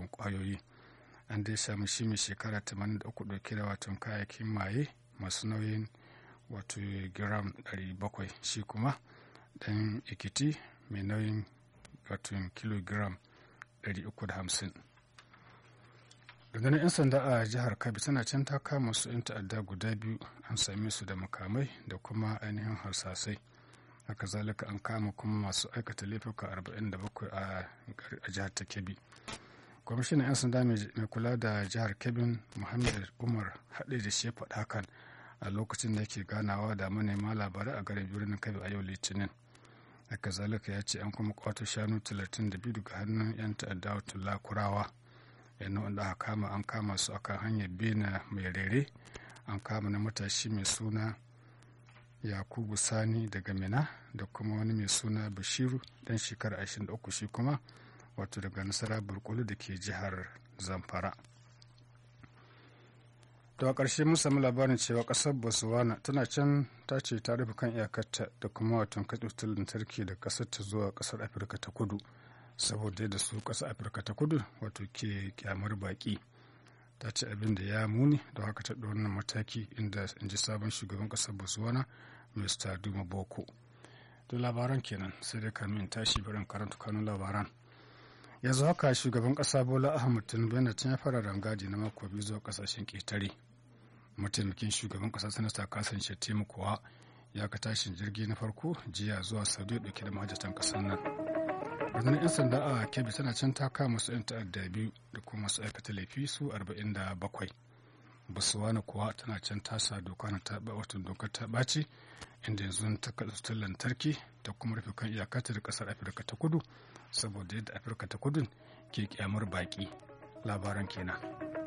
miyagun kwayoyi an dai samu shi mai shekara 83 dauke da wato kayayyakin maye masu nauyin wato gram 700 shi kuma dan ikiti mai nauyin wato kilogram 350 rundunar 'yan sanda a jihar kabi tana can ta kama su 'yan ta'adda guda biyu an same su da makamai da kuma ainihin harsasai haka zalika an kama kuma masu aikata laifuka 47 a jihar ta kebbi kwamishinan 'yan sanda mai kula da jihar kebbi muhammad umar haɗe da shi faɗa hakan a lokacin da yake ganawa da manema labarai a garin birnin kebbi a yau litinin haka zalika ya ce an kuma kwato shanu 32 daga hannun 'yan ta'adda wato lakurawa yana wanda aka kama an kama su akan hanyar bena mai rere an kama na matashi mai suna yakubu sani daga mina da kuma wani mai suna bashiru dan shekara 23 shi kuma wato daga nasara burkulu da ke jihar zamfara to a ƙarshe mun sami labarin cewa ƙasar botswana tana can ta ce ta rufe kan iyakarta da kuma watan katsutar lantarki da ƙasar ta zuwa ƙasar afirka ta kudu saboda yadda su ƙasar afirka ta kudu wato ke kyamar baƙi ta ce abin da ya muni da haka ta wannan mataki inda in ji sabon shugaban ƙasar botswana mr duma boko to labaran kenan sai dai kamin tashi barin karanta kanun labaran yanzu haka shugaban ƙasa bola ahmad tinubu yana can ya fara rangadi na mako biyu zuwa ƙasashen ƙetare mataimakin shugaban ƙasa sanata kasan shettima kuwa ya ka tashin jirgi na farko jiya zuwa saudiya ɗauke da mahajjatan ƙasar nan rundunar 'yan sanda a kebbi tana can ta kama su 'yan ta'adda biyu da kuma masu aikata laifi su 47 basuwana kuwa tana can tasa doka na taɓa watan dokar ta ɓaci inda yanzu ta kaɗa lantarki ta kuma rufe kan iyakata da ƙasar afirka ta kudu saboda yadda afirka ta kudu ke kyamar baƙi labaran kenan.